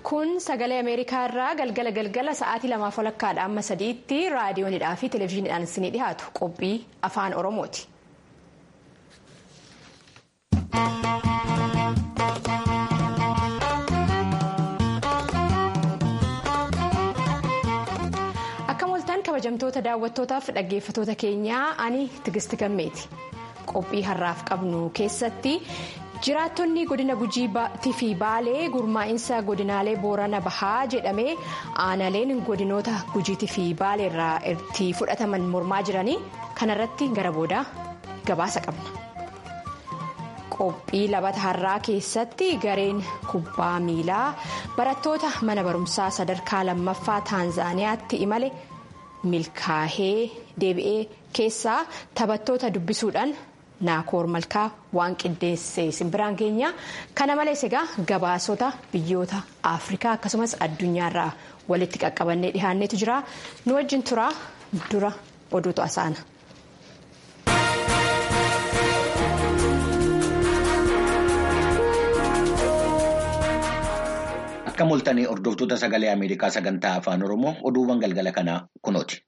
kun sagalee ameerikaa irraa galgala galgala sa'aatii lamaaf walakkaadha amma sadiitti raadiyoonidhaa fi televezyiiniidhaan isinii dhiyaatu qophii afaan oromooti. akka moltaan kabajamtoota daawwattootaaf dhaggeeffatoota keenyaa ani tigisti gammeeti qophii har'aaf qabnu keessatti. jiraattonni godina gujiitii fi baalee gurmaa'insa godinaalee boorana bahaa jedhamee aanaleen godinoota gujiitii fi baalee irraa itti fudhataman mormaa jiranii kanarratti gara boodaa gabaasa qabna. qophii labata har'aa keessatti gareen kubbaa miilaa barattoota mana barumsaa sadarkaa lammaffaa taanzaaniyaatti imale milkaa'ee deebi'ee keessaa taphattoota dubbisuudhaan. naakoor malkaa waan qindeessee simbiraan keenya kana malees egaa gabaasota biyyoota afrikaa akkasumas addunyaarraa walitti qaqqabannee dhihaanneetu jira nu wajjin turaa dura oduutu asaana. akka moltanii hordoftoota sagalee ameerikaa sagantaa afaan oromoo oduuwwan galgala kanaa kunooti.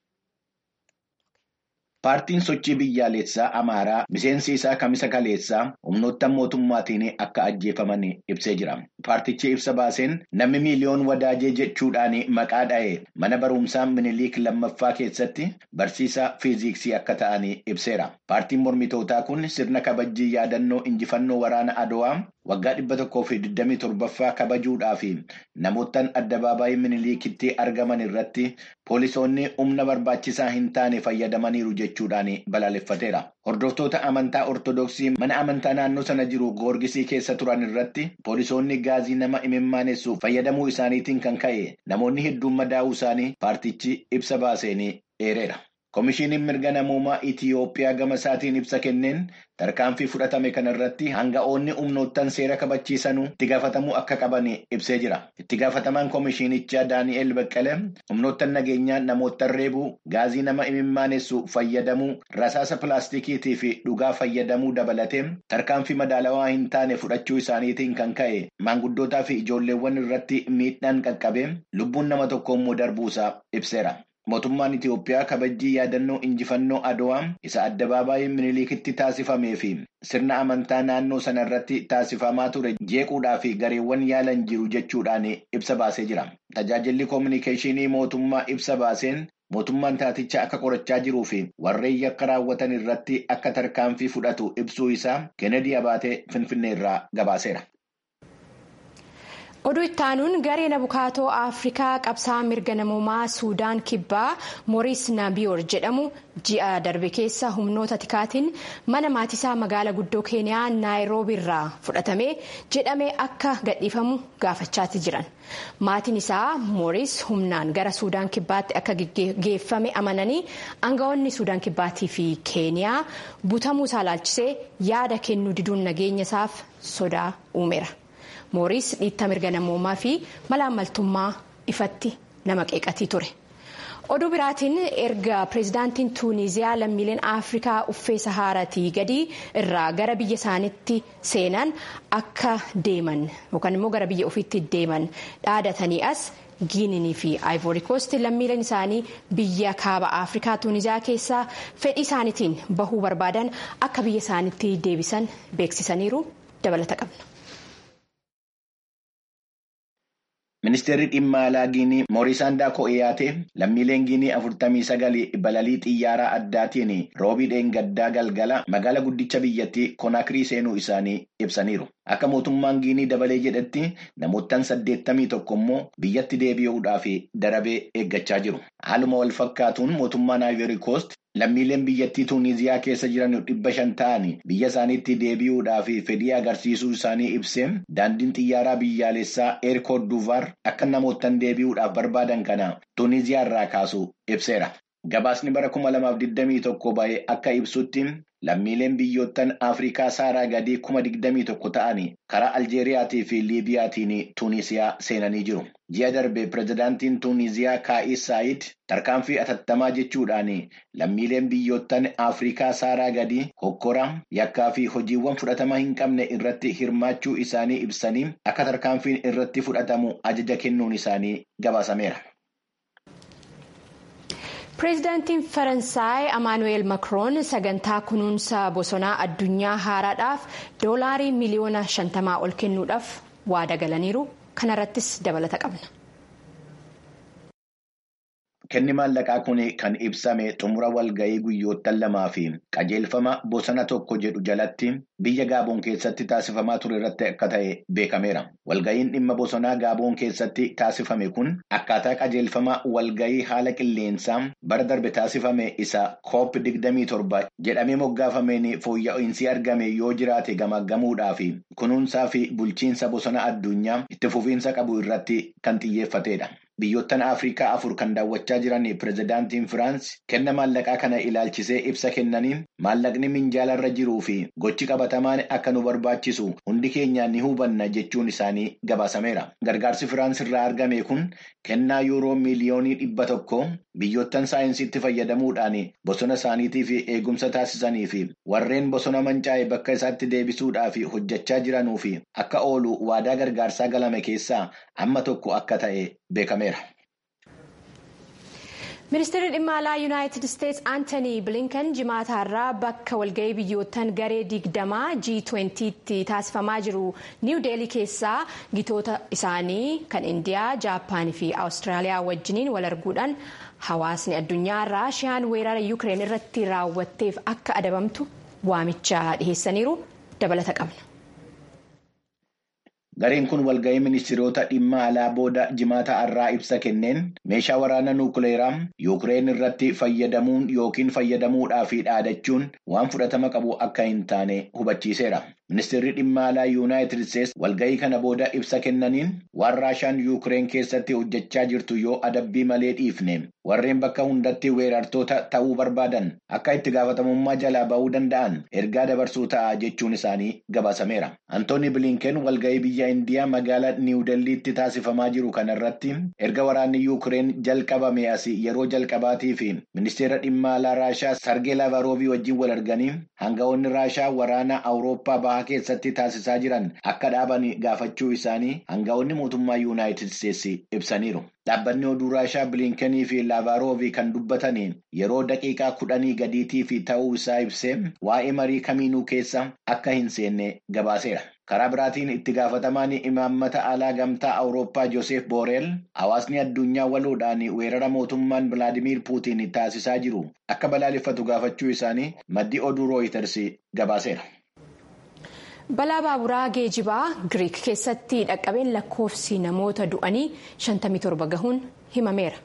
Paartiin sochii biyyaalessaa Amaaraa miseensi isaa kamisa kaleessaa humnoota mootummaatiin akka ajjeefaman ibsee jira. Paartichi ibsa baaseen namni miiliyoon wadaajee jechuudhaan maqaa dha'e mana barumsaa Miniliik lammaffaa keessatti barsiisaa fiiziksii akka ta'an ibseera. Paartiin mormitootaa kun sirna kabajjii yaadannoo injifannoo waraana Adowaa waggaa dhibba tokkoo fi digdamii torbaffaa kabajuudhaaf namootaan addabaabaayii Miniliikitti argaman irratti poolisoonni humna barbaachisaa hin taane fayyadamaniiru jechuudhaan balaaleffateera. Hordoftoota amantaa ortodoksii mana amantaa naannoo sana jiru goorgisii keessa turan irratti poolisoonni gaazii nama imimmaanessu fayyadamuu isaaniitiin kan ka'e namoonni hedduun madaa'uu isaanii paartichi ibsa baaseen eereera. Komishiiniin mirga namoomaa Itiyoophiyaa gama isaatiin ibsa kenneen tarkaanfii fudhatame kanarratti hanga'oonni humnoottan seera kabachiisanuu itti gaafatamuu akka qaban ibsee jira. Itti gaafatamaan komishiinichaa Daani'el Baqqalee humnoottan nageenyaa namoottan reebuu gaazii nama imimmaanessu fayyadamuu rasaasa pilaastikiitii fi dhugaa fayyadamuu dabalatee tarkaanfii madaalawaa hin taane fudhachuu isaaniitiin kan ka'e maanguddootaa fi ijoolleewwan irratti miidhaan qaqqabee lubbuun nama tokko immoo darbuusaa ibseera. Mootummaan Itiyoophiyaa kabajjii yaadannoo injifannoo Adowaa isa addabaabaayii Miniliikitti taasifamee fi sirna amantaa naannoo sana irratti taasifamaa ture jeequudhaa fi gareewwan yaalan jiru jechuudhaan ibsa baasee jira. Tajaajilli koominikeeshinii mootummaa ibsa baaseen mootummaan taaticha akka qorachaa jiruu fi warreen yakka raawwatan irratti akka tarkaanfii fudhatu ibsuu isaa Kennedy Abaatee Finfinnee irraa gabaaseera. oduu ittaanuun gareen abukaatoo afrikaa qabsaa mirga namoomaa suudaan kibbaa mooriis naabiyoor jedhamu ji'a darbe keessa humnoota tikaatiin mana maatisaa magaala guddoo keeniyaa naayiroobii irraa fudhatame jedhamee akka gadhiifamu gaafachaati jiran maatiin isaa mooriis humnaan gara suudaan kibbaatti akka geeffame amananii aangawoonni suudaan kibbaatii fi keeniyaa butamuu isaa laalchisee yaada kennuu diduun nageenya isaaf sodaa uumeera. mooriis dhiitta mirga namoomaa fi malaammaltummaa ifatti nama qeeqatii ture oduu biraatiin erga pireezidaantiin tuuniziyaa lammiileen afrikaa uffee sahaaratii gadii irraa gara biyya isaaniitti seenan akka deeman yookaan immoo gara biyya ofiitti deeman dhaadatanii as giininii fi aayivoorikoost lammiileen isaanii biyya kaaba afrikaa tuuniziyaa keessaa fedhii isaaniitiin bahuu barbaadan akka biyya isaaniitti deebisan beeksisaniiru dabalata qabna. Ministeerri dhimma alaa Giinii Moorisaandaa Ko'iyaatee lammiileen Giinii afurtamii sagali balalii xiyyaaraa addaatiin roobiidheen gaddaa galgala magaala guddicha biyyattii Konaakirii seenuu isaanii ibsaniiru. Akka mootummaan Giinii dabalee jedhetti namoottan saddeettamii tokko immoo biyyatti deebi'uudhaaf darabee eeggachaa jiru. Haaluma wal fakkaatuun mootummaan Ivory Coast lammiileen biyyattii Tuuniziyaa keessa jiran dhibba shan ta'an biyya isaaniitti deebi'uudhaaf fedhii agarsiisuu isaanii ibsee daandiin xiyyaaraa biyyaalessaa eerkoot duvaar akka namoottan deebi'uudhaaf barbaadan kana Tuuniziyaa irraa kaasu ibseera. Gabaasni bara 2021 ba'ee akka ibsutti lammiileen biyyoottan Afrikaa saaraa gadii 2021 ta'anii karaa Aljeeriyaatii fi Liibiyaatiin Tuuniisiyaa seenanii jiru. Ji'a darbe pirezidaantiin Tuuniisiyaa Kaa'is Saayid tarkaanfii atattamaa jechuudhaan lammiileen biyyoottan Afrikaa saaraa gadii hokkora yakkaa fi hojiiwwan fudhatama hin qabne irratti hirmaachuu isaanii ibsanii akka tarkaanfiin irratti fudhatamu ajaja kennuun isaanii gabaasameera. pireezidaantiin faransaay amaanu'eel makroon sagantaa kunuunsa bosonaa addunyaa haaraadhaaf doolaarii miliyoona 50 ol kennuudhaaf waada galaniiru kanarrattis dabalata qabna. Kenni maallaqaa kun kan ibsame xumura walga'ii guyyoottan lamaa fi qajeelfama bosona tokko jedhu jalatti biyya Gaaboon keessatti taasifamaa ture irratti akka ta'e beekameera. Walga'iin dhimma bosonaa Gaaboon keessatti taasifame kun akkaataa qajeelfama walga'ii haala qilleensaa bara darbe taasifame isa COP 27 jedhamee moggaafameen fooyya'insi argame yoo jiraate gamaggamuudhaa fi kunuunsaa fi bulchiinsa bosona addunyaa itti fufiinsa qabu irratti kan xiyyeeffatedha. Biyyoottan Afrikaa afur kan daawwachaa jiran pirezidaantiin Firaans kenna maallaqaa kana ilaalchisee ibsa kennaniin maallaqni minjaalarra jiruu fi gochi qabatamaan akka nu barbaachisu hundi keenya ni hubanna jechuun isaanii gabaasameera. Gargaarsi Firaans irraa argame kun kennaa yuuroo miiliyoonii dhibba tokko biyyoottan saayinsiitti fayyadamuudhaan bosona isaaniitiif eegumsa taasisanii fi warreen bosona mancaa'e bakka isaatti deebisuudhaaf hojjechaa jiranuu fi akka oolu waadaa gargaarsaa galame keessaa amma tokko akka ta'e beekameera. ministeerri dhimma alaa yuunaayitid isteetsi aantanii bilinkan jimaataarraa bakka walga'ii biyyoottan garee digdamaa g20 tti taasifamaa jiru niiw deelii keessaa gitoota isaanii kan indiyaa jaapaanii fi awustiraaliyaa wajjiniin wal arguudhaan hawaasni addunyaa raashiyaan weerara yuukireen irratti raawwatteef akka adabamtu waamicha dhiheessaniiru dabalata qabna. Gareen kun walga'ii ministeerota dhimma alaa booda jimaata har'aa ibsa kenneen meeshaa waraana nuukileeraa yuukireen irratti fayyadamuun yookiin fayyadamuudhaaf dhaadachuun waan fudhatama qabu akka hin taane hubachiiseera. Ministeerri dhimma alaa yuunaayitid isteetsi walga'ii kana booda ibsa kennaniin waan raashaan yuukireen keessatti hojjechaa jirtu yoo adabbii malee dhiifne warreen bakka hundatti weerartoota ta'uu barbaadan akka itti gaafatamummaa jalaa ba'uu danda'an ergaa dabarsuu ta'a jechuun isaanii gabaasameera. Antooni Bilinkeen walga'ii biyya Indiyaa magaalaa Niwudelliitti taasifamaa jiru kanarratti erga waraanni yuukireen jalqabame asii yeroo jalqabaatii fi ministeera dhimma alaa raashaa Sargee Lavaroobii wajjin wal arganii hanga'oonni raashaa waraana Awurooppaa bahaa keessatti taasisaa jiran akka dhaaban gaafachuu isaanii hanga'oonni mootummaa yuunaayitid isteetsi ibsaniiru. Dhaabbanni oduu raashaa biliinkenii fi laavaaroovii kan dubbataniin yeroo daqiiqaa kudhanii gadiitii fi ta'uu isaa ibsee waa'ee marii kamiinuu keessa akka hin seenne gabaaseera. Karaa biraatiin itti gaafatamaan imaammata alaa gamtaa Awurooppaa Joosef Booreel hawaasni addunyaa waloodhaan weerara mootummaan Vilaadimiir Puutiin taasisaa jiru akka balaaleffatu gaafachuu isaanii maddi oduu rooyiters gabaaseera. balaa baaburaa geejibaa giriik keessatti dhaqqabeen lakkoofsi namoota du'anii 57 gahuun himameera.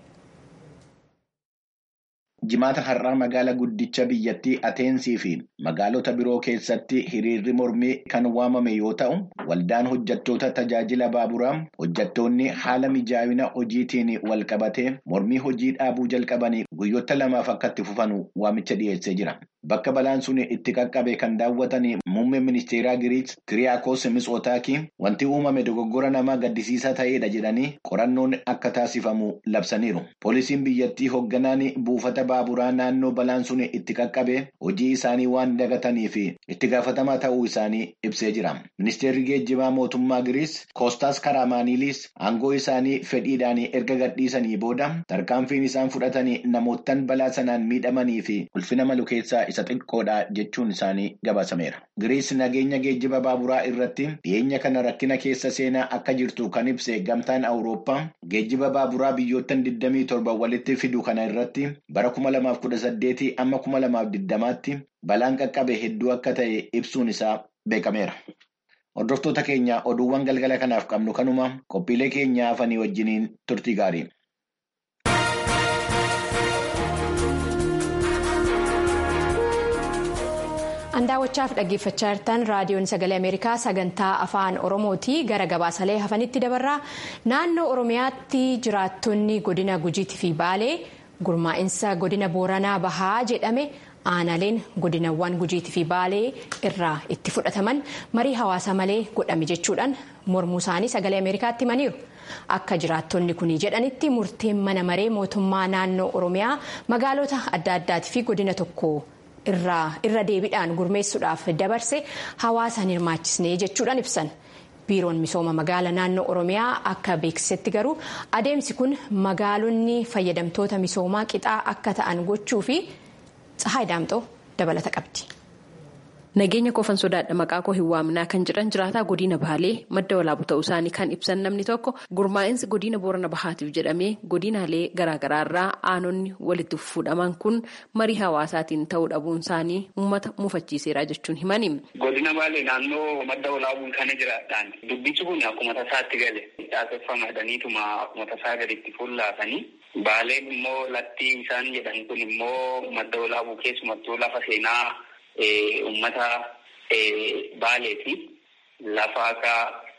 Jimaata har'aa magaalaa guddicha biyyattii Ateensii fi magaalota biroo keessatti hiriirri mormii kan waamame yoo ta'u, waldaan hojjettoota tajaajila baaburaa hojjettoonni haala mijaa'ina hojiitiin wal qabatee mormii hojii dhaabuu jalqabanii guyyoota lamaaf akka itti fufanu waamicha dhiyeessee jira. Bakka balaan sun itti qaqqabe kan daawwatan muummeen ministeeraa Giriik Kiriyaakos Mitsootaakii wanti uumame dogoggora namaa gaddisiisaa ta'edha jedhanii qorannoon akka taasifamu labsaniiru. Poolisiin biyyattii hoogganaan buufata baaburaa naannoo balaan sun itti qaqqabe hojii isaanii waan dagatanii fi itti gaafatamaa ta'uu isaanii ibsee jira. Ministeerri geejjibaa mootummaa Giriik Koostaas Karaamaaniilis aangoo isaanii fedhiidhaan erga gadhiisanii booda tarkaanfiin isaan fudhatanii namoottan balaa sanaan miidhamanii fi ulfina malu keessaa isa xiqqoodha jechuun isaanii gabaasameera. Giriik nageenya geejjiba baaburaa irratti dhiyeenya kana rakkina keessa seenaa akka jirtu kan ibse gamtaan Awurooppaa geejjiba baaburaa biyyoottan 27 walitti fidu kana irratti bara 2018 amma 2020tti balaan qaqqabe hedduu akka ta'e ibsuun isaa beekameera. Hordoftoota keenya oduuwwan galgala kanaaf qabnu kanuma qophiilee keenya hafanii wajjiniin turtii gaarii. Andaawwachaaf dhaggeeffachaa jirtan raadiyoon sagalee Ameerikaa sagantaa afaan Oromooti gara gabaasalee hafanitti dabarraa naannoo Oromiyaatti jiraattonni godina Gujiitii fi Baalee gurmaa'insa godina booranaa bahaa jedhame aanaaleen godinawwan gujiitii fi baalee irraa itti fudhataman marii hawaasa malee godhame jechuudhaan mormuu isaanii sagalee ameerikaatti himaniiru. Akka jiraattonni kun jedhanitti murteen mana maree mootummaa naannoo Oromiyaa magaalota adda addaatii fi godina tokko irra deebiidhaan gurmeessuudhaaf dabarse hawaasaan hirmaachisnee jechuudhaan ibsan. Biiroon misooma magaala naannoo Oromiyaa akka beeksisetti garuu adeemsi kun magaalonni fayyadamtoota misoomaa qixaa akka ta'an gochuu fi Tsahaay Daamxoo dabalata qabdi. Nageenya koofan sodaadha maqaa koo hin waaminaa kan jedhan jiraataa godina Baalee madda walaabu ta'uu isaanii kan ibsan namni tokko gurmaa'insi godina Boorana Bahaatiif jedhamee godinaalee garaagaraarraa aanonni walitti fuudhaman kun marii hawaasaatiin ta'uu dhabuun isaanii uummata muufachiiseera jechuun himani. Godina Baalee naannoo madda walaabuun kana jiraatan dubbichi kun akkuma tasaatti gale caaseffamadhaniituma akkuma tasaa gaditti fuullaafanii Baaleen immoo latti isaan jedhan kun immoo madda walaabuu keessumattuu lafa seenaa. Uummata Baaleeti lafa akka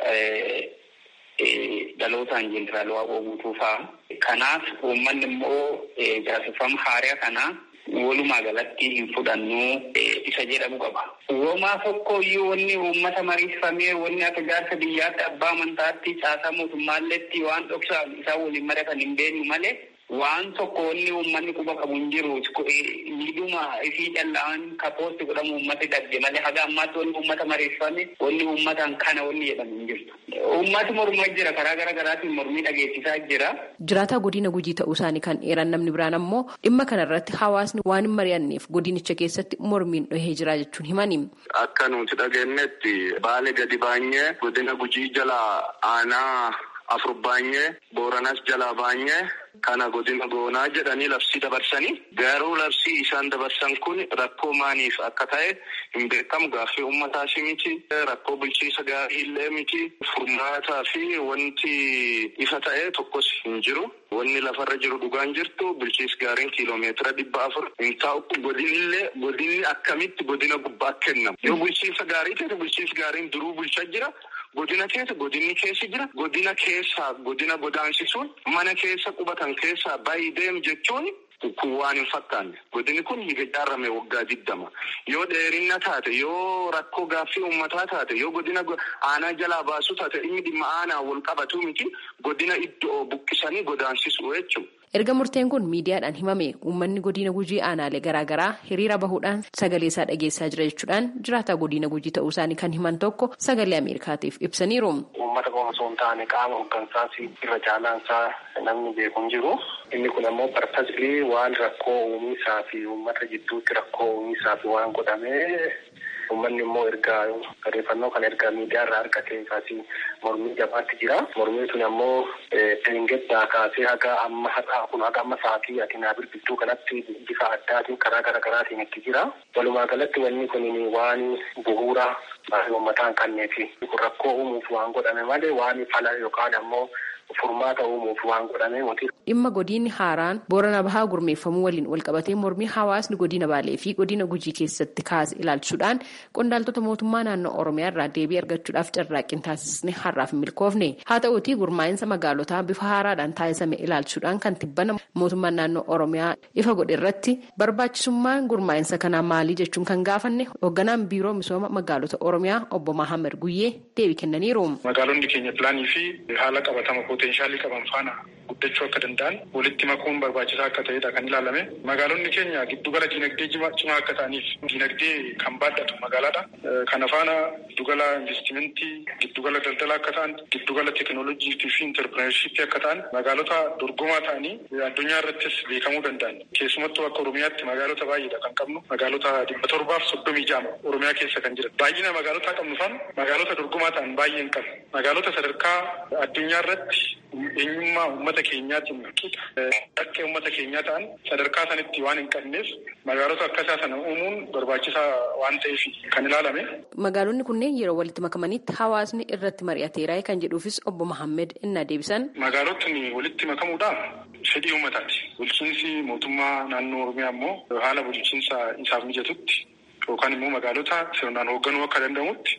dhalootaan jeneraal waaqoo guutuu fa'a. Kanaaf uummanni immoo caaseffama haaraa kanaa walumaa galatti hin fudhannu isa jedhamu qaba. Uumamaa tokko iyyuu wanni uummata mariifamee wanni akka jaarsa biyyaatti abbaa amantaatti caasaa mootummaalleetti waan dhoksaaf isaan waliin mari'atan hin beeknu malee. Waan tokko wanni uummanni quba qabu hin jiru. Miidhuma isii callaan kapoosti godhamu uummati dhabde malee haga ammaatti wanni uummata mariifame wanni uummataan kana wanni jedhamu hin jirtu. Uummati mormaa jira karaa garaa garaatiin mormii dhageessisaa jira. Jiraataa godina gujii ta'uu isaanii kan eeran namni biraan ammoo dhimma kanarratti hawaasni waan hin mari'anneef godinicha keessatti mormiin dhohee jira jechuun himani. Akka nuti dhageenyetti baalee gadi baanyee godina gujii jala aanaa afur baanyee booranas jalaa baanyee. Kana godina goonaa jedhanii labsii dabarsanii garuu labsii isaan dabarsan kun rakkoo maaliif akka ta'e hin beekamu gaaffii uummataas miti rakkoo bulchiisa gaarii illee miti furmaataa fi wanti ifa ta'e tokkos hin jiru. Wanni lafarra jiru dhugaan jirtu bulchiis gaariin kiiloomeetira dhibba afur hin taa'u godinillee godinni akkamitti godina gubbaa kennamu yoo bulchiisa gaarii ta'e bulchiis gaariin duruu bulchaa jira. Godina keessa godinni keessa jira. Godina keessaa godina godaansisuun mana keessa qubatan keessaa baay'ee deemu jechuun kun waan hin fakkaanne. Godinni kun ijaarame waggaa digdama. Yoo dheerinna taate yoo rakkoo gaaffii uummataa taate yoo godina aanaa jalaa baasu taate inni dhimma aanaa wal qabatu miti godina iddoo buqqisanii godaansisu jechuudha. Erga murteen kun miidiyaadhaan himame uummanni godina gujii aanaalee garaagaraa hiriira bahuudhaan sagalee isaa dhageessaa jira jechuudhaan jiraataa godina gujii ta'uu isaanii kan himan tokko sagalee Ameerikaatiif ibsaniiru. Uummata qofa osoo hin taane qaama hooggansaas irra caalaansaa namni beeku hin jiru. Inni kun ammoo partasilii waan rakkoo uumisaa fi uummata jidduutti rakkoo uumisaa fi waan godhamee uummanni immoo ergaa odeeffannoo kan ergaa miidiyaa irraa argate kaasii mormii jabaatti jira. Mormii tun ammoo dheengaddaa kaasee haga amma har'aa kun haga amma sa'aatii ati naa bilbiltuu kanatti bifa addaatiin karaa garaa garaatiin itti jira. Walumaa galatti wanni kun waan bu'uura uummataan kanneeti. Kun rakkoo uumuuf waan godhame malee waan fala yookaan ammoo furmaata uumuuf waan godhame miti. Dhimma godinni haaraan boorana bahaa gurmeeffamuu waliin walqabatee mormii hawaasni godina baalee fi godina gujii keessatti kaase ilaalchuudhaan qondaaltota mootummaa naannoo oromiyaa irraa deebii argachuudhaaf carraaqqiin taasisne har'aaf hin milkoofne haa ta'uutii gurmaa'insa magaalotaa bifa haaraadhaan taasisame ilaalchuudhaan kan tibbana mootummaan naannoo oromiyaa ifa godhe irratti barbaachisummaan gurmaa'insa kanaa maalii jechuun kan gaafanne hoogganaan biiroo misooma magaalota oromiyaa obbo Mahammad Guyyee deebii kennaniiru. Magaalonni keenya pilaanii fi haala qabatama poteenshaalii qaban faana guddachuu akka danda'an walitti makuun barbaachisaa akka ta'edha kan ilaalame. Magaalonni keenya giddugala diinagdee cimaa akka ta'aniif diinagdee kan baadhatu magaalaadha. Kana faana giddugala investimentii, giddugala daldalaa akka ta'an, giddugala teekinooloojii fi intarpirenershiippii akka ta'an magaalota dorgomaa ta'anii addunyaa irrattis beekamuu danda'an. Keessumattuu akka Oromiyaatti magaalota baay'eedha kan qabnu. Magaalota dhibba torbaaf soddomii jaama Oromiyaa keessa kan jiran. Baay'ina magaalota qabnu faana magaalota dorgomaa ta'an baay'ee hin qabnu. Magaalota sadarkaa addunyaa irratti eenyummaa uummata keenyaatiin qixa akka uummata keenyaa ta'an sadarkaa sanitti waan hin qabneef magaalota akkasaa sana uumuun barbaachisaa waan ta'eef kan ilaalame. Magaalonni kunneen yeroo walitti makamanitti hawaasni irratti mari'ateera kan jedhuufis obbo Mahammed innaa deebisan. Magaalotni walitti makamuudhaaf fedhii uummataati. Bulchiinsi mootummaa naannoo Oromiyaa immoo haala bulchiinsa isaaf mijatutti yookaan immoo magaalota sirnaan hoogganuu akka danda'amutti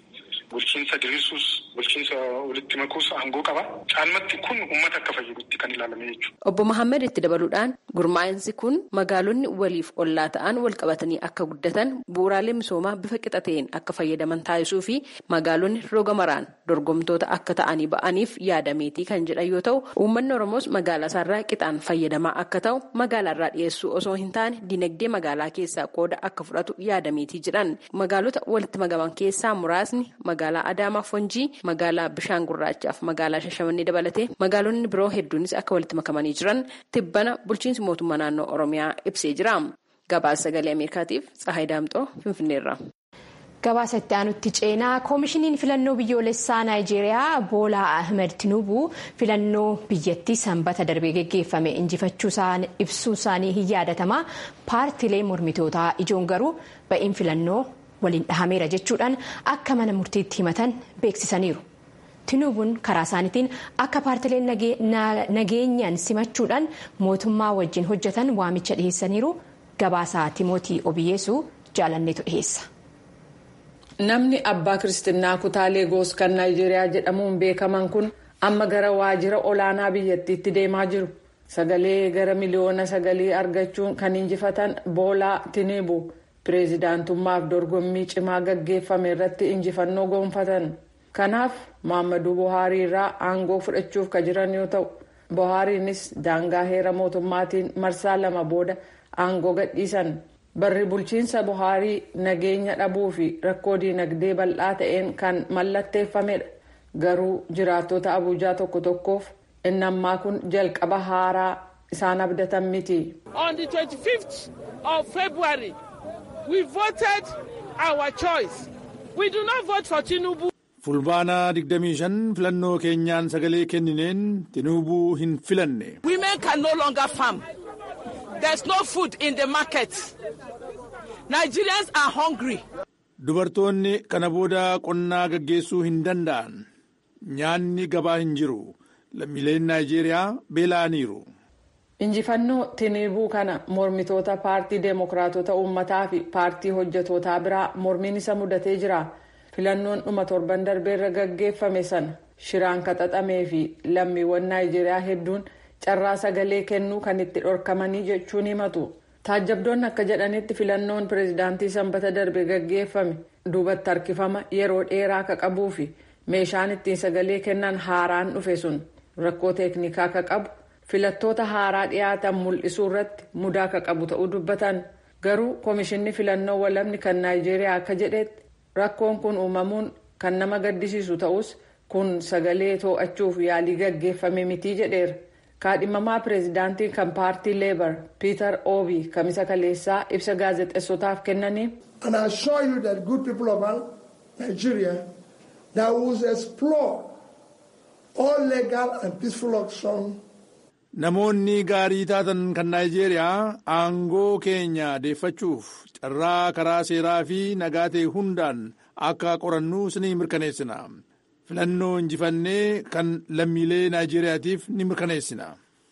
bulchiinsa diriirsuus bulchiinsa walitti makuus aangoo qaba. Caalmatti kun uummata akka fayyadutti kan ilaalame jechuudha. Obbo Mahammed itti dabaluudhaan gurmaa'insi kun magaalonni waliif ollaa ta'an wal qabatanii akka guddatan bu'uuraalee misoomaa bifa qixa ta'een akka fayyadaman taasisuu fi magaalonni roga maraan dorgomtoota akka ta'anii ba'aniif yaadameetii kan jedhan yoo ta'u uummanni Oromoos magaalaa isaarraa qixaan fayyadamaa akka ta'u magaalaarraa dhiyeessuu osoo hin taane dinagdee magaalaa keessaa qooda akka fudhatu yaadameetii jedhan magaalota walitti magaman keessaa muraasni magaalaa Adaamaa Fonjii magaalaa Bishaan Gurraachaaf magaalaa Shashamannee dabalatee magaalonni biroo hedduunis akka walitti makamanii jiran tibbana bulchiinsi mootummaa naannoo Oromiyaa ibsee jira. Gabaasa sagalee Ameerikaatiif Tsahaay Daamxoo Finfinneerra. Gabaasa itti aanutti ceenaa koomishiniin filannoo biyyoolessaa Naayijeeriyaa Boolaa Ahmed Tinubu filannoo biyyattii sanbata darbee geggeeffame injifachuu ibsuu isaanii hin yaadatama. Paartiilee mormitootaa ijoon garuu ba'iin filannoo waliin dhahameera jechuudhaan akka mana murtiitti himatan beeksisaniiru. Tinubuun karaa isaaniitiin akka paartileen nageenyaan simachuudhaan mootummaa wajjin hojjetan waamicha dhiheessaniiru. Gabaasaa Timootii Obiyyeesuu jaalanneetu dhiheessa. Namni abbaa kiristinnaa kutaa Leegoos kan Naayijeeriyaa jedhamuun beekaman kun amma gara waajjira olaanaa biyyattiitti deemaa jiru. Sagalee gara miliyoona sagalii argachuun kan injifatan Boolaa Tinubu pireezidaantummaaf dorgommii cimaa gaggeeffame irratti injifannoo gonfatan. Kanaaf Muhammadu Buhaarii irraa aangoo fudhachuuf ka jiran yoo ta'u, Buhaariinis daangaa heera mootummaatiin marsaa lama booda aangoo gadhiisan. Barri bulchiinsa Buhaarii nageenya dhabuu fi rakkoo diinagdee bal'aa ta'een kan mallatteeffamedha. Garuu jiraattota Abuujaa tokko tokkoof inni ammaa kun jalqaba haaraa isaan abdatan miti. On the 25th of February, we voted our choice. We do not vote for Tinubu. Fulbaana 25 filannoo keenyaan sagalee kennineen Tinubuu hin filanne. Women can no longer farm. There's no food in the market. Nigerians are hungry. Dubartoonni kana booda qonnaa gaggeessuu hin danda'an. Nyaanni gabaa hin jiru. Lammiileen Naayijeeriyaa beela'aniiru. Injifannoo Tinubuu kana mormitoota paartii Deemokiraatota Uummataa fi paartii hojjetootaa biraa mormiin isa mudatee jira. Filannoon dhuma torban darbeerra gaggeeffame sana shiraan kaxaxamee fi lammiiwwan Naayijeeriyaa hedduun carraa sagalee kennuu kan itti dhorkamanii jechuun himatu. Taajjabdoonni akka jedhanitti filannoon pireezidaantii sanbata darbe gaggeeffame duubatti harkifama yeroo dheeraa akka qabuu fi meeshaan ittiin sagalee kennan haaraan dhufe sun rakkoo teeknikaa akka qabu filattoota haaraa dhiyaatan mul'isuu irratti mudaa akka qabu ta'uu dubbatan garuu koomishinni filannoo walabni kan naayijeeriyaa akka jedhetti rakkoon kun uumamuun kan nama gaddisiisu ta'us kun sagalee too'achuuf yaalii gaggeeffame mitii jedheera. kaadhimamaa pireezidaantii kan paartii leebar piiter oobii kamisa kaleessaa ibsa gaazexeessotaaf kennanii. and I assure you that good people of Nigeria that will explore all legal and peaceful options. Namoonni gaarii taatan kan Naayijeeriyaa aangoo keenya deeffachuuf carraa karaa seeraa fi nagaa ta'e hundaan akka qorannu ni mirkaneessina. filannoo injifannee kan lammiilee naayijeriyaatiif ni mirkaneessina.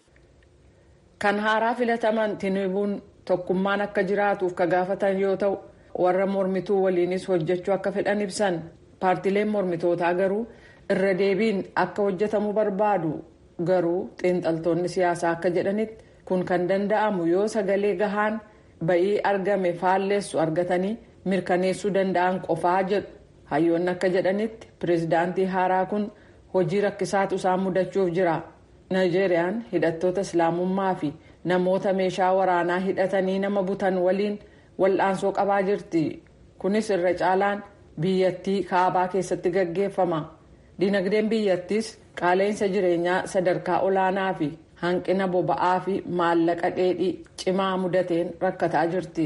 kan haaraa filataman tinubuun tokkummaan akka jiraatuuf ka gaafatan yoo ta'u warra mormituu waliinis hojjechuu akka fedhan ibsan paartileen mormitootaa garuu irra deebiin akka hojjetamu barbaadu garuu xiinxaltoonni siyaasaa akka jedhanitti kun kan danda'amu yoo sagalee gahaan ba'ii argame faalleessu argatanii mirkaneessuu danda'an qofaa jedhu. hayyoonni akka jedhanitti pireezidaantii haaraa kun hojii rakkisaatu isaan mudachuuf jira naayijeeriyaan hidhattoota islaamummaa fi namoota meeshaa waraanaa hidhatanii nama butan waliin wal'aansoo qabaa jirti kunis irra caalaan biyyattii kaabaa keessatti gaggeeffama dinagdeen biyyattiis qaala'insa jireenyaa sadarkaa olaanaa fi hanqina boba'aa fi maallaqa dheedhii cimaa mudateen rakkataa jirti.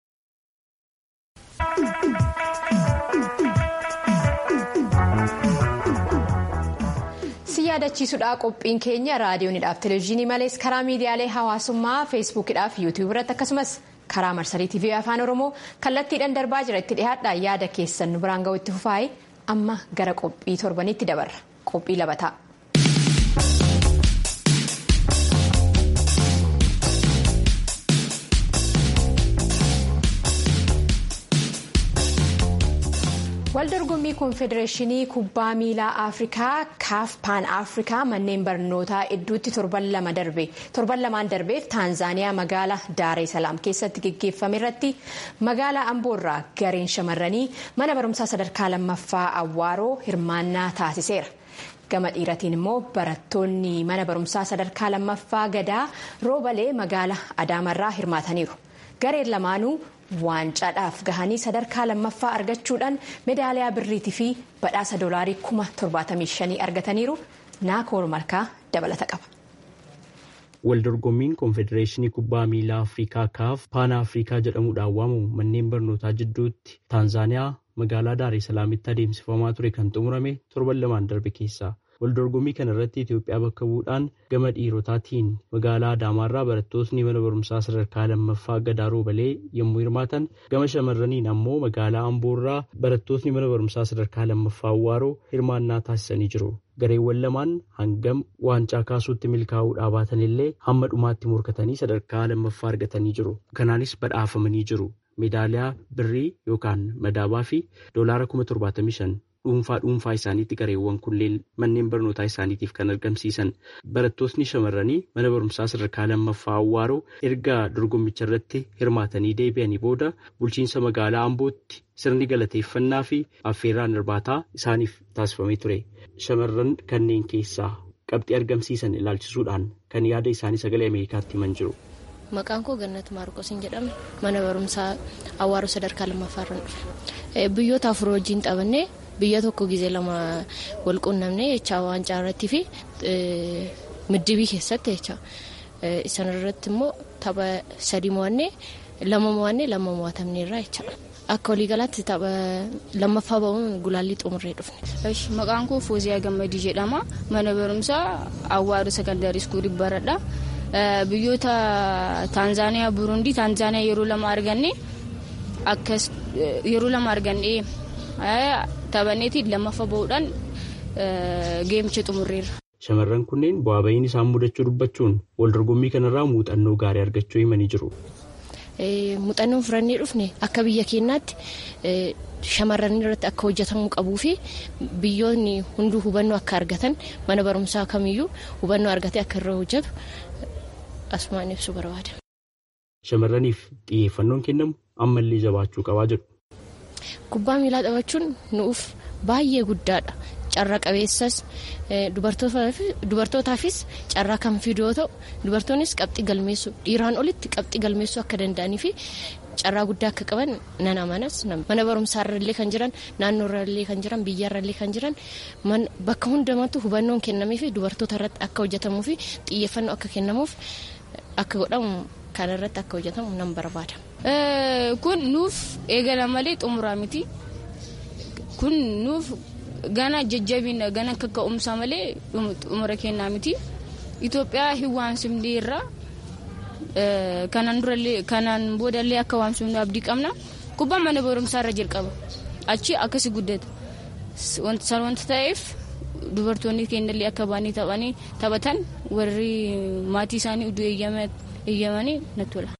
yaadachiisudha qophiin keenya raadiyoonidhaaf televezyiinii malees karaa miidiyaalee hawaasummaa feesbuukidhaaf yuutuub irratti akkasumas karaa marsarii tiivii afaan oromoo kallattiidhaan darbaa jira itti dhihaadha yaada keessan nu biraan ga'u itti fufaaye amma gara qophii torbanitti dabarra qophii labataa. waldorgommii koonfedereeshinii kubbaa miilaa afrikaa kaaf paan afrikaa manneen barnootaa idduutti torban lama darbe torban lamaan darbeef taanzaaniyaa magaala daaree salaam keessatti geggeeffame irratti magaalaa amboorraa gareen shamarranii mana barumsaa sadarkaa lammaffaa awwaaroo hirmaannaa taasiseera. gama dhiiratiin immoo barattoonni mana barumsaa sadarkaa lammaffaa gadaa roobalee magaala adaamarraa hirmaataniiru gareen lamaanuu waancaadhaaf gahanii sadarkaa lammaffaa argachuudhaan meedaaliyaa birriitii fi badhaasa doolaarii kuma torbaatamii shanii argataniiru naakoor malkaa dabalata qaba. waldorgommiin koonfedereeshinii kubbaa miilaa afrikaa kaaf paana afrikaa jedhamuudhaan waamamu manneen barnootaa jidduutti taanzaaniyaa magaalaa daaree salaamitti adeemsifamaa ture kan xumurame torban lamaan darbe keessa waldorgommii kana irratti Itoophiyaa bakka bu'uudhaan gama dhiirotaatiin magaalaa Adaamaarraa barattootni mana barumsaa sadarkaa lammaffaa gadaa roobalee yommuu hirmaatan gama shamarraniin ammoo magaalaa Amboorraa barattootni mana barumsaa sadarkaa lammaffaa Awwaaroo hirmaannaa taasisanii jiru. Gareewwan lamaan hangam waancaa kaasuutti milkaa'uu baatan illee hamma dhumaatti morkatanii sadarkaa lammaffaa argatanii jiru. Kanaanis badhaafamanii jiru. Meedaaliyaa birrii yookaan madaabaa fi doolaara kuma torbaatamii shan dhuunfaa dhuunfaa isaaniitti gareewwan kunneen manneen barnootaa isaaniitiif kan argamsiisan barattootni shamarranii mana barumsaa sadarkaa lammaffaa awwaaroo erga dorgommicha irratti hirmaatanii deebi'anii booda bulchiinsa magaalaa ambootti sirni galateeffannaa fi affeerraan irbaataa isaaniif taasifamee ture shamarran kanneen keessaa qabxii argamsiisan ilaalchisuudhaan kan yaada isaanii sagalee ameerikaatti himan jiru. Maqaan koo Gannat Maarqos jedhama. Mana barumsaa Awwaaroo sadarkaa lammaffaa irraan dhufe. Biyyoota afur wajjin taphannee biyya tokko gizee lama wal quunnamnee jecha waancaa irratti fi middibii keessatti jecha. Isaan irratti immoo tapha sadii mo'annee lama mo'annee lama mo'atamneerra jecha. Akka waliigalaatti tapha lammaffaa ba'uun gulaallii xumurree dhufne. Maqaan koo Fooziyaa Gammadii jedhama. Mana barumsaa Awwaaroo Sakandaarii Iskuulii baradha. biyyoota taanzaaniyaa burundii taanzaaniyaa yeroo lama arganne akkas yeroo lama arganne taphanneetiin lammaffaa bahuudhaan geemicha xumurreerra. Shamarran kunneen bu'aa bahiin isaan mudachuu dubbachuun wal dorgommii kanarraa muuxannoo gaarii argachuu himanii jiru. Muuxannoon furannee dhufne akka biyya keenyaatti shamarran irratti akka hojjetamuu qabuu fi biyyoonni hunduu hubannoo akka argatan mana barumsaa kamiyyuu hubannoo argatee akka irra hojjetu asumaan ibsuu barbaada. Shamarraniif xiyyeeffannoon kennamu ammallee jabaachuu qabaa jedhu. Kubbaa miilaa taphachuun nuuf baay'ee guddaadha. Carraa qabeessas dubartootaafis carraa kan fidu yoo ta'u dubartoonnis qabxii galmeessuu dhiiraan olitti qabxii galmeessuu akka danda'anii fi carraa guddaa akka qaban nan amanas mana barumsaarrallee kan jiran naannoorrallee kan jiran biyyarrallee kan jiran bakka hundumattuu hubannoon kennamee fi dubartoota irratti akka hojjetamuu fi xiyyeeffannoo akka kennamuuf akka godhamu kanarratti akka hojjetamu nan barbaada. Kun nuuf eegala malee xumuraa miti. Kun nuuf gana jajjabina gana kakka'umsa malee xumura kennaa miti. Itoophiyaa hin waamsifne irraa kanaan durallee kanaan boodallee akka waamsifnu abdii qabna. Kubbaan mana barumsaa irra jalqaba. Achi akkasi guddata. Wanta ta'eef dubartoonni keenyallee akka baanii taphanii taphatan warri maatii isaanii iddoo eeyyamanii natti tola.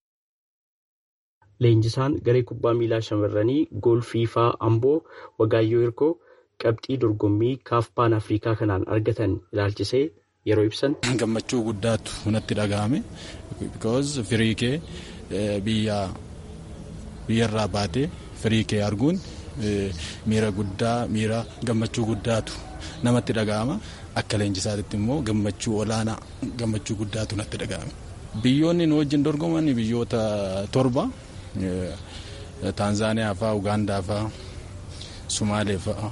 Leenjisaan garee kubbaa miilaa shamarranii gool fiifaa amboo wagaayyoo hirkoo qabxii dorgommii kaaf paan afrikaa kanaan argatan ilaalchisee yeroo ibsan. Gammachuu guddaatu natti dhagahame because firii kee biyya biyyarraa baatee firii kee arguun miira guddaa miira gammachuu guddaatu namatti dhagahama akka leenjisaatti immoo gammachuu olaanaa gammachuu guddaatu natti dhagahame. Biyyoonni nu wajjin dorgoman biyyoota torba Taanzaaniyaa fa'aa Ugaandaa fa'aa Sumaalee fa'aa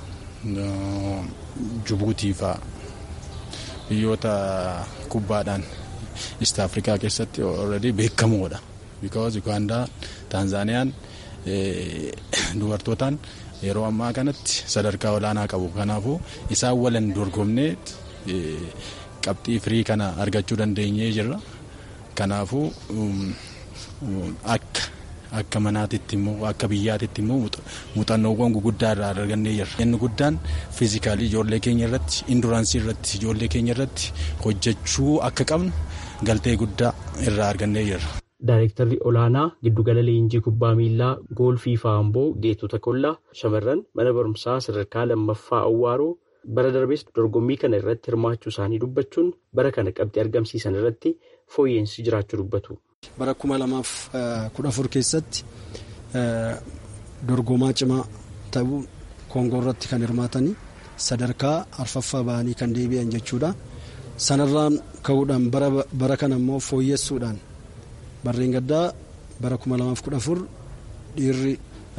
Jibuutii fa'aa biyyoota kubbaadhaan East Afrikaa keessatti already beekamoodha. Because Ugaandaa Taanzaaniyaan dubartootaan yeroo ammaa kanatti sadarkaa olaanaa qabu. Kanaafuu isaan waliin dorgomnee qabxii firii kana argachuu dandeenyee jirra. Kanaafuu akka akka manaatitti immoo akka biyyaatitti immoo muuxannoowwan guguddaa irraa argannee jirra. Inni guddaan fiizikaalii ijoollee keenya irratti induraansii irratti ijoollee keenya irratti hojjechuu akka qabnu galtee guddaa irraa argannee jirra. Daayirektarri olaanaa giddugala leenjii kubbaa miilaa goolfii faamboo geetota kollaa shamarran mana barumsaa sadarkaa lammaffaa awwaaroo bara darbees dorgommii kana irratti hirmaachuu isaanii dubbachuun bara kana qabxii argamsiisan irratti fooyyeensi jiraachuu dubbatu. Bara kuma lamaaf kudha afur keessatti dorgomaa cimaa ta'uu koongoo irratti kan hirmaatanii sadarkaa arfaffaa bahanii kan deebi'an jechuudha. Sanarraan ka'uudhaan bara kana immoo fooyyessuudhaan barreen gaddaa bara kuma lamaaf kudha afur dhiirri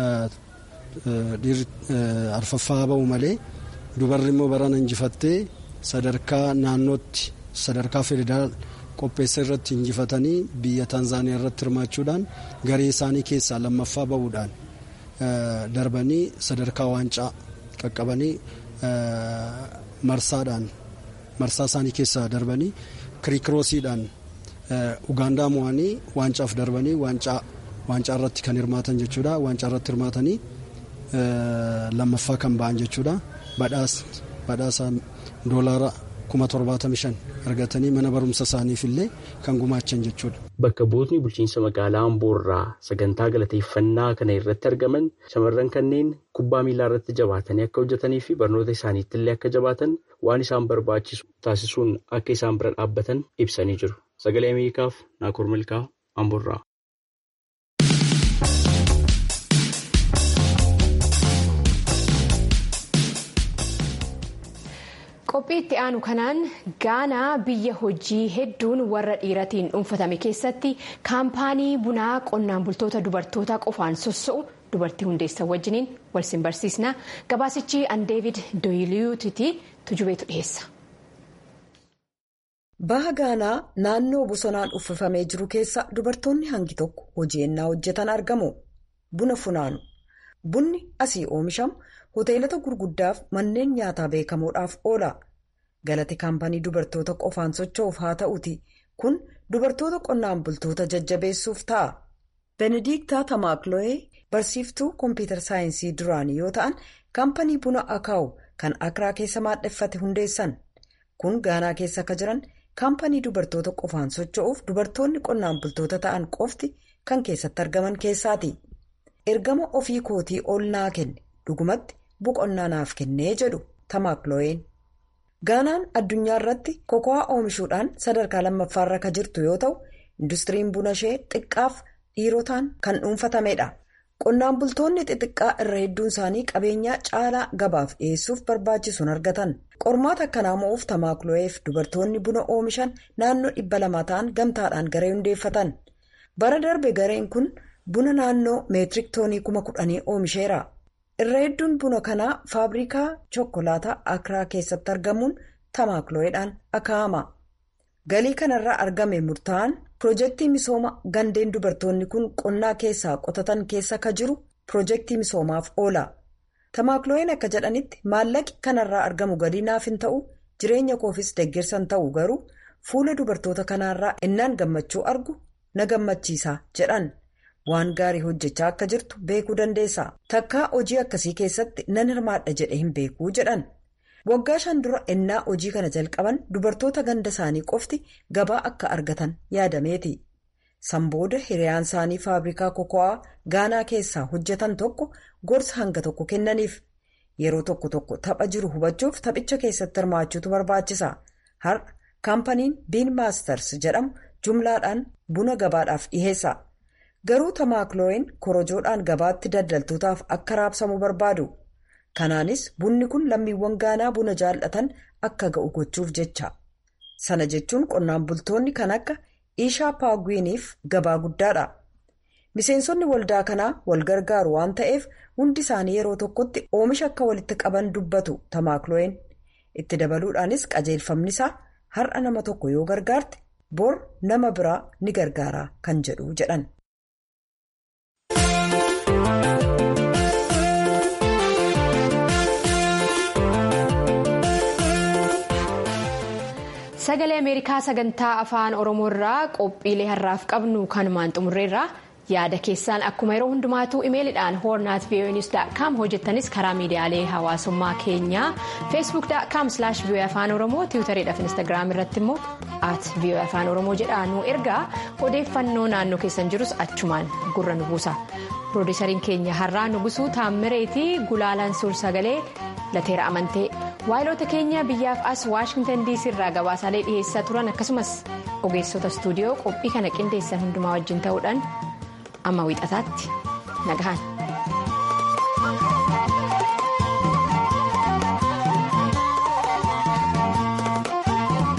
arfaffaa ba'u malee dubarri immoo barana injifattee sadarkaa naannootti sadarkaa federaal qopheessa irratti injifatanii biyya taanzaaniyaa irratti hirmaachuudhaan garee isaanii keessaa lammaffaa ba'uudhaan darbanii sadarkaa waancaa qaqqabanii marsaadhaan marsaa isaanii keessaa darbanii kirikiroosiidhaan ugaandaa mo'anii waancaaf darbanii waancaa waancaa irratti kan hirmaatan jechuudha waancaa irratti hirmaatanii lammaffaa kan ba'an jechuudha badhaasa doolaara kuma torbaatamii shan argatanii mana barumsa isaaniif illee kan gumaachan jechuudha. Bakka buutni bulchiinsa magaalaa Amboorraa sagantaa galateeffannaa kana irratti argaman shamarran kanneen kubbaa miilaa irratti jabaatanii akka hojjetanii fi barnoota isaaniitti illee akka jabaatan waan isaan barbaachisu taasisuun akka isaan bira dhaabbatan ibsanii jiru. Sagalee Ameerikaaf Naakoor Milkaa Amboorraa. qophii itti aanu kanaan gaanaa biyya hojii hedduun warra dhiiratiin dhuunfatame keessatti kaampaanii bunaa qonnaan bultoota dubartoota qofaan sossa'u dubartii hundeessan wajjiniin walsin barsiisna gabaasichi an deevid dooyiliyuutiti tujubeetu dhiheessa. baha gaanaa naannoo bosonaan uffifamee jiru keessa dubartoonni hangi tokko hojii ennaa hojjetan argamu buna funaanu bunni asii oomishamu. hoteelota gurguddaaf manneen nyaataa beekamoodhaaf oola galati kaampanii dubartoota qofaan socho'uuf haa ta'uti kun dubartoota qonnaan bultoota jajjabeessuuf ta'a benediktaa tamaakloo'ee barsiiftuu kompiitar saayinsii duraanii yoo ta'an kaampanii buna akaawu kan akraa keessa maadheffate hundeessan kun gaanaa keessa akka jiran kaampanii dubartoota qofaan socho'uuf dubartoonni qonnaan bultoota ta'an qofti kan keessatti argaman keessaati ergama ofii kootii ol naa kenne dhugumatti. boqonnaa naaf kennee jedhu tamaakloo'een gaanaan addunyaa irratti koko'aa oomishuudhaan sadarkaa lammaffaarra kan jirtu yoo ta'u industiriin buna ishee xiqqaaf dhiirotaan kan dhuunfatamedha qonnaan bultoonni xixiqqaa irra hedduun isaanii qabeenyaa caalaa gabaaf dhiyeessuuf barbaachisuun argatan qormaata akkanaa mo'uuf tamaakloo'eef dubartoonni buna oomishan naannoo dhibba lama ta'an gamtaadhaan garee hundeeffatan bara darbe gareen kun buna naannoo meetirik toonii kuma kudhanii oomisheera. irra hedduun buna kanaa faabrikaa chokkolaataa akraa keessatti argamuun tamaakloo'eedhaan akaa'ama galii kanarraa argame murtaa'an piroojeektii misooma gandeen dubartoonni kun qonnaa keessaa qotatan keessa ka jiru piroojeektii misoomaaf oola tamaakloo'een akka jedhanitti maallaqi kanarraa argamu galii naaf hin ta'u jireenya koofis deeggarsan ta'u garuu fuula dubartoota kanaarraa innaan gammachuu argu na gammachiisa jedhan. waan gaarii hojjechaa akka jirtu beekuu dandeessa takkaa hojii akkasii keessatti nan hirmaadha jedhe hin beekuu jedhan waggaa shan dura ennaa hojii kana jalqaban dubartoota ganda isaanii qofti gabaa akka argatan yaadameeti sanbooda hiriyaan isaanii faabrikaa koko'aa gaanaa keessaa hojjetan tokko gorsa hanga tokko kennaniif yeroo tokko tokko tapha jiru hubachuuf taphicha keessatti hirmaachuutu barbaachisa har'a kaampaniin biin maasters jedhamu jumlaadhaan buna gabaadhaaf dhiheessa. garuu tamaakloo'een korojoodhaan gabaatti daldaltootaaf akka raabsamu barbaadu kanaanis bunni kun lammiiwwan gaanaa buna jaallatan akka ga'u gochuuf jecha sana jechuun qonnaan bultoonni kan akka ishaa paagwiiniif gabaa guddaadha miseensonni waldaa kanaa wal gargaaru waan ta'eef hundi isaanii yeroo tokkotti oomisha akka walitti qaban dubbatu tamaakloo'een itti dabaluudhaanis qajeelfamni isaa har'a nama tokko yoo gargaarte bor nama biraa ni gargaara kan jedhu jedhan. sagalee ameerikaa sagantaa afaan oromoo irraa qophiilee har'aaf qabnu kanumaan xumurreerra yaada keessaan akkuma yeroo hundumaatuu imeelidhaan hoornaat voanews.com hojjettanis karaa miidiyaalee hawaasummaa keenyaa feesbuuk.com voa afaan oromoo tiwutariidhaaf instaagiraam irratti immoo at voa afaan oromoo jedhaa nu ergaa odeeffannoo naannoo keessan jirus achumaan gurra nu buusa piroodiisariin keenya har'aa nugusuu taammireetii gulaalaan suur sagalee lateera amantee waayiloota keenya biyyaaf as waashingtan diisii irraa gabaasaalee dhiheessaa turan akkasumas ogeessota istuudiyoo qophii kana qindeessan hundumaa wajjin ta'uudhaan amma wiixataatti nagahan.